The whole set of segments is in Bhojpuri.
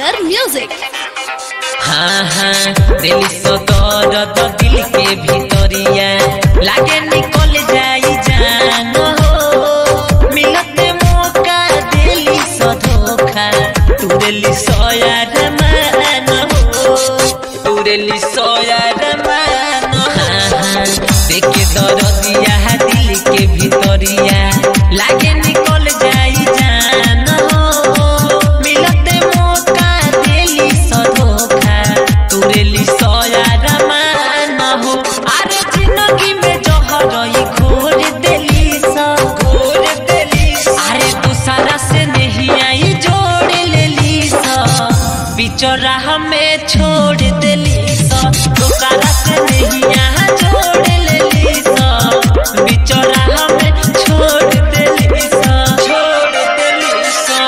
Tiger Music. हाँ हाँ दिल सदरद दिल के भीतरिया लागे निकल जाई जान हो मिलते मौका दिली सधोखा तुरली सोयार मान हो तुरली सोयार मान हाँ हाँ देखे दरदिया दिल के भीतरिया लागे निकल जाई जान हो मिलते मौका दिली सधोखा तुरली सोयार मान हो अरे जिंदगी में जहरई घोर देली सा घोर देली अरे दूसरा से नहीं आई जोड़ लेली सा बिचौरा हमें छोड़ देली सा दूसरा से नहीं यहाँ जोड़ लेली सा बिचौरा हमें छोड़ देली सा छोड़ देली सा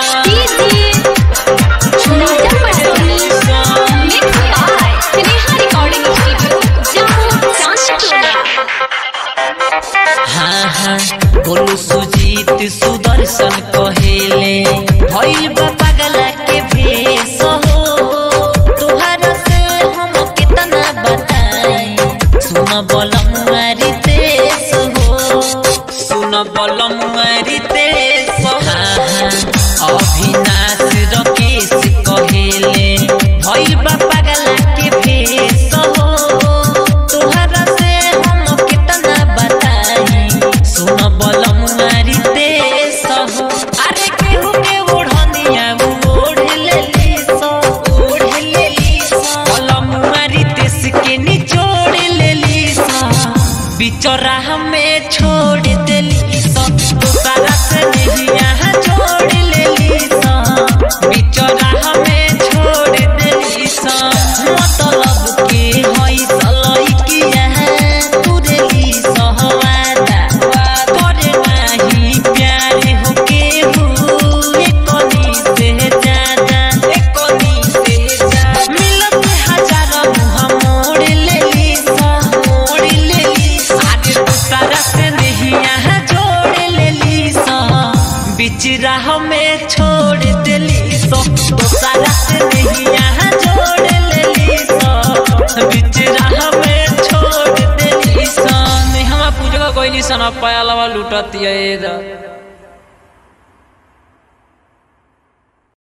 Nita Patoni. Mixed by Sneha Recording Studio, Jammu, Chanchkula. हाँ हाँ बोलू सुजीत सुदर्शन कहेले भइल बा पगला के भेष हो तोहरा से हम कितना बताई सुन बलम मारी तेस हो सुन बलम मारी तेस हाँ हाँ अभिनाश रकेश कहेले भइल बा पगला के भेष हो तोहरा से हम कितना बताई सुन बलम मारी देश हो अरे केहू के ओढ़निया ओढ़ लेली सो ओढ़ लेली सो बलम मारी देश के निचोड़ लेली सो बिचौरा हमें छोड़ देली सो दूसरा से नहीं यहाँ जोड़ लेली सो बिचौरा हमें छोड़ देली सो मतलब के हई सलई किया तुरली सहवादा करे नाही प्यारे हो के एकोनी से ज्यादा एकोनी से ज्यादा मिलत हजार मुँह मोड़ लेली सा मोड़ लेली सा आगे दूसरा से नहीं यहाँ जोड़ लेली सा बीच राह में छोड़ देली सो दूसरा से नहीं यहाँ जोड़ लेली सो बीच राह में छोड़ देली सा नेहवा पूजा कोई सन पाया लवा लुटती है